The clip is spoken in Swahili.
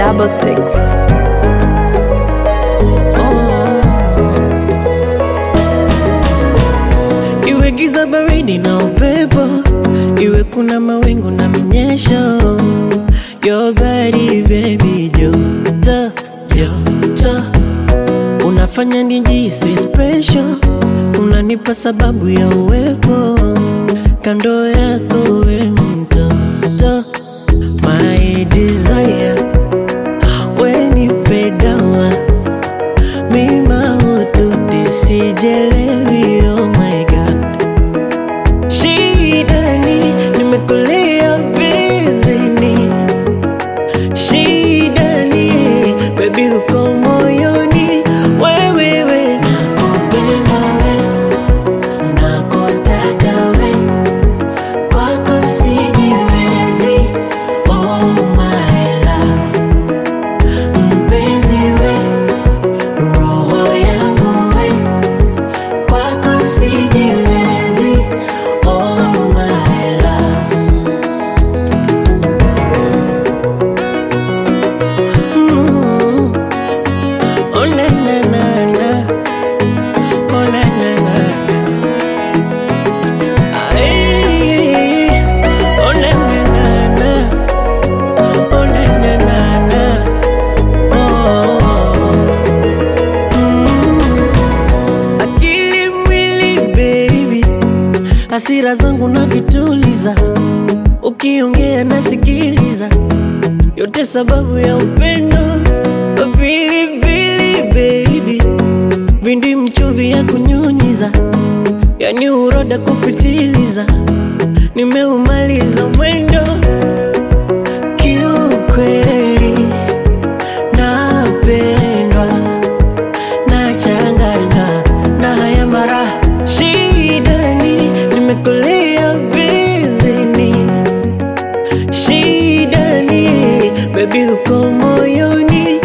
double six. Iwe giza baridi na upepo, iwe kuna mawingu na minyesho, your body baby, joto joto, unafanya nijisi special, unanipa sababu ya uwepo kando yako, we mtoto, my desire, we nipe dawa mima ututi sijelewi, oh my god Shidani, nimekulia bizini Shidani, baby uko moyoni Wewewe, nakupenda we, nakutaka we Kwako sijiwezi, oh my love Mpenzi we, roho yangu we Kwako sijiwezi, oh my love Mm. Oh na na na na Oh na na na na Ay, Oh na na na na Oh na na na na Oh Mm. Akili mwili baby Hasira zangu na vituliza Ukiongea nasikiliza yote sababu ya upendo pilipili baby vindi mchuvi ya kunyunyiza yani uroda kupitiliza nimeumaliza mwendo kiukweli napendwa nachanganywa na haya mara shidani nimekulia bizini shidani bebi uko moyoni